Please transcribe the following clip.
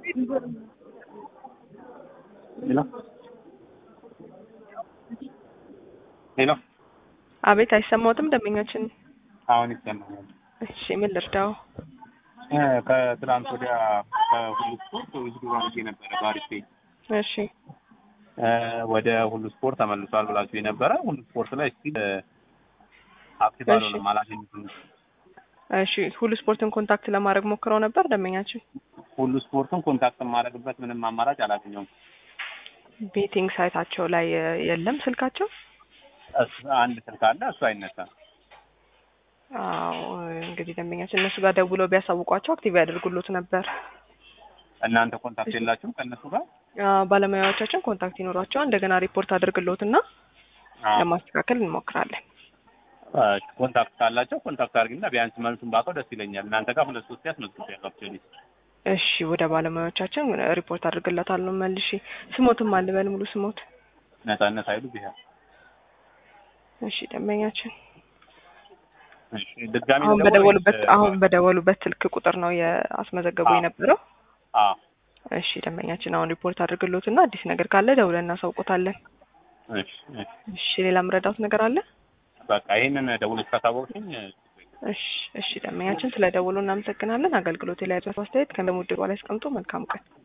ሄሎ ሄሎ አቤት አይሰማዎትም? ደንበኛችን አሁን ይሰማኛል። እሺ ምን ልርዳው? እ ከትናንት ወዲያ ከሁሉ ስፖርት ውዝዱ አድርጌ ነበረ በአሪፍ ፔጅ እሺ እ ወደ ሁሉ ስፖርት ተመልሷል ብላችሁ የነበረ ሁሉ ስፖርት ላይ እስቲ አክቲቭ እሺ። አልሆነም አላገኙትም። እሺ ሁሉ ስፖርትን ኮንታክት ለማድረግ ሞክረው ነበር ደንበኛችን? ሁሉ ስፖርትን ኮንታክት የማደርግበት ምንም አማራጭ አላገኘውም። ቤቲንግ ሳይታቸው ላይ እ, የለም ስልካቸው? እሱ አንድ ስልክ አለ፣ እሱ አይነሳም። አዎ እንግዲህ ደንበኛችን እነሱ ጋር ደውለው ቢያሳውቋቸው አክቲቭ ያደርጉሎት ነበር። እናንተ ኮንታክት የላችሁም ከእነሱ ጋር? አ፣ ባለሙያዎቻችን ኮንታክት ይኖሯቸዋል። እንደገና ሪፖርት አድርግሎትና አዎ። ለማስተካከል እንሞክራለን። እሺ፣ ኮንታክት ካላቸው ኮንታክት አድርግና ቢያንስ መልሱን ባውቀው ደስ ይለኛል። እናንተ ጋር ሁለት ሶስት ያስመዝግቤያለሁ አክቹዋሊ። እሺ ወደ ባለሙያዎቻችን ሪፖርት አድርግለታለሁ መልሼ። ስሞትም አልበል ሙሉ ስሞት። ነጻነት ኃይሉ ብሄር። እሺ ደንበኛችን እሺ፣ ድጋሚ አሁን ልደውል በደወሉበት ወይስ? አሁን በደወሉበት ስልክ ቁጥር ነው የአስመዘገቡ አዎ። የነበረው። አዎ። እሺ ደንበኛችን አሁን ሪፖርት አድርግሎትና አዲስ ነገር ካለ ደውለን እናሳውቆታለን። እሺ፣ እሺ። እሺ ሌላ ምረዳት ነገር አለ? በቃ ይሄንን ደውለሽ ካሳወቅሽኝ እሺ እሺ ደንበኛችን ስለ ደውሉ እናመሰግናለን። አገልግሎት ላይ ያለው አስተያየት ከደሙድ ላይ ያስቀምጡ። መልካም ቀን